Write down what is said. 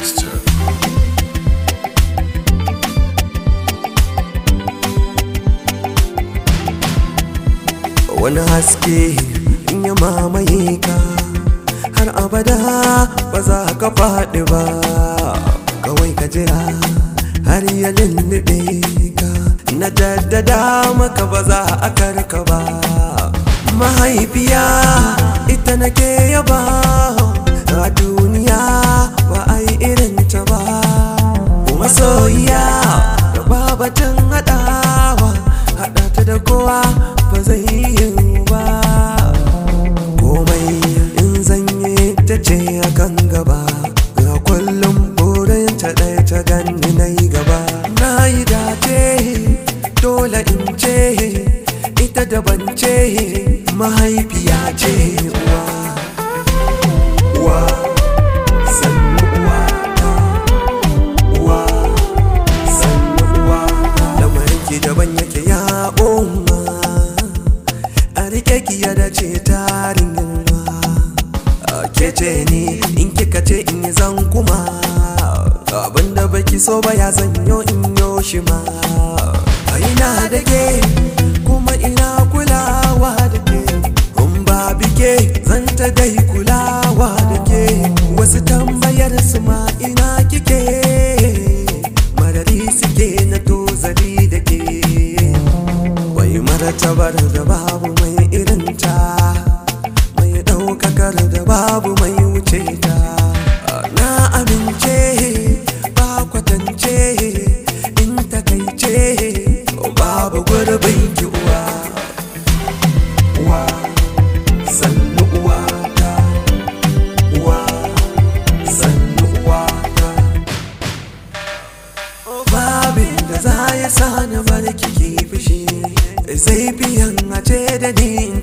Mixture. wani haske in ya mamaye ka har abada ba za ka faɗi ba kawai ka jira har ya lullube ka na jaddada maka ba za a karka ba mahaifiya ita nake yaba a duniya ba a yi irin ta ba kuma soyayya da babatun haɗawa haɗa ta da kowa ba zai yi ba komai in zanye ta ce a kan gaba ga kullum burin ta ɗaya ta ganni na yi gaba na yi dace dole in ce ita daban ce mahaifiya ce uwa uwa sannu uwa ta uwa sannu uwa lamarin ki daban yake ya umma a rike ki ya dace tarin yalwa ke ce ni in kika ce in yi zan kuma abinda baki so ba ya zanyo in yo shi ma a ina da ke kuma ina kulawa da ke in ba bike zan ta dai kulawa da ke wasu tambayar su ma ina kike marari suke na tozali da ke wai martabar da babu mai irinta mai ɗaukakar da babu mai wuce ta na amince ba kwatance in takaice babu gurbin ki uwa uwa sannu uwa ta uwa sannu uwa ta babin da za ya sani barki ki fushi zai biyan a ce da ni in